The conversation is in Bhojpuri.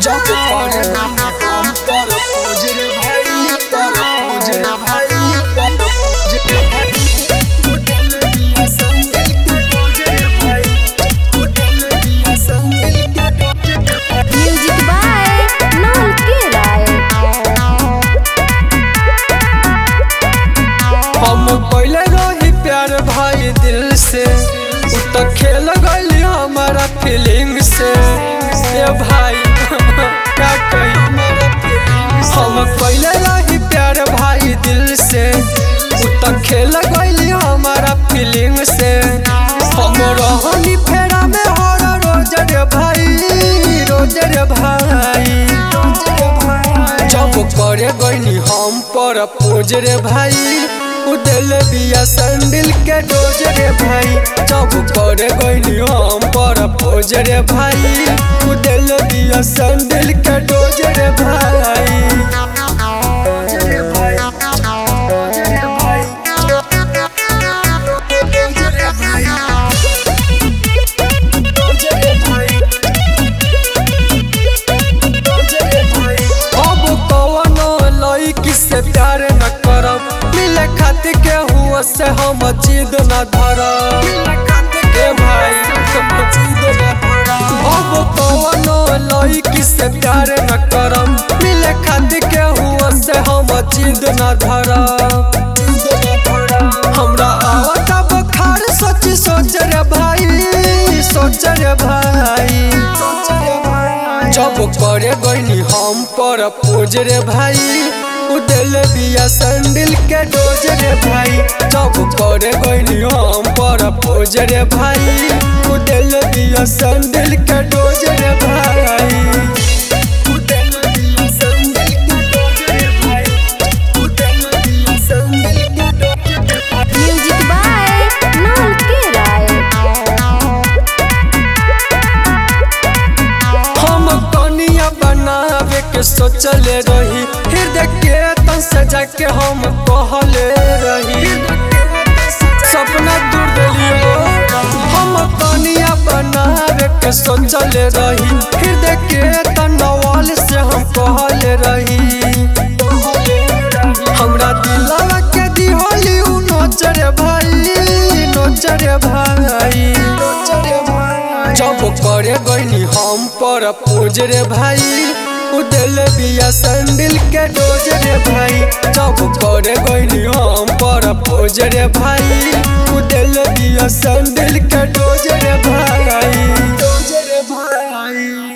जब करे हम पर खोज रे भाई पर खोज रे भाई पर खोज रे भाई होटल दिया संगिल के खोज रे भाई होटल दिया संगिल के खोज रे भाई म्यूजिक बाय नॉल के राय हम पहले रही प्यार भाई दिल से उ तो खेल गई हमारा फीलिंग से ए भाई क्या कही हम पहले रही प्यार भाई दिल से उ तो खेल गई हमारा फीलिंग से हम रहनी फेरा में हर रोज रे भाई रोज रे भाई जब करे गईनी हम पर पोज रे भाई उदल बिया संदिल के डोज रे भाई जब करे गईनी हम पर पोज रे भाई उदल बिया संदिल के डोज रे भाई डोज रे भाई डोज रे भाई डोज रे भाई डोज रे भाई अब कवनो लड़की से प्यार न करब मिले खातिर के हुआ से हम जिद न धरब ए भाई हम जिद न धरब अब कवनो लड़की से प्यार न करब मिले खातिर के हुआ से हम जिद न धरब हमरा आवत बुखार सोच सोच रे भाई सोच रे भाई जब करे गईनी हम पर पोज रे भाई उदल बिया संदिल के डोज रे भाई जब करे गईनी हम पर पोज रे भाई उदल बिया संदिल के डोज रे भाई उदल बिया संदिल के डोज रे भाई उदल बिया संदिल के डोज रे भाई म्यूजिक बाय नॉल के राय हम कनिया बनावे के सोचले रही हृदय के तन से जाके हम कहले रही सपना दूर देलियो हम कनिया बनावे के सोचले रही हृदय के तनवाल से हम कहले रही हमरा दिलवा के दिहोली उ नोचरे भाई नोचरे भाई जब करे गईनी हम पर पोज रे भाई उदल बिया संदिल के डोज रे भाई जब करे गईनी हम पर पोज रे भाई उदल बिया संदिल के डोज रे भाई डोज रे भाई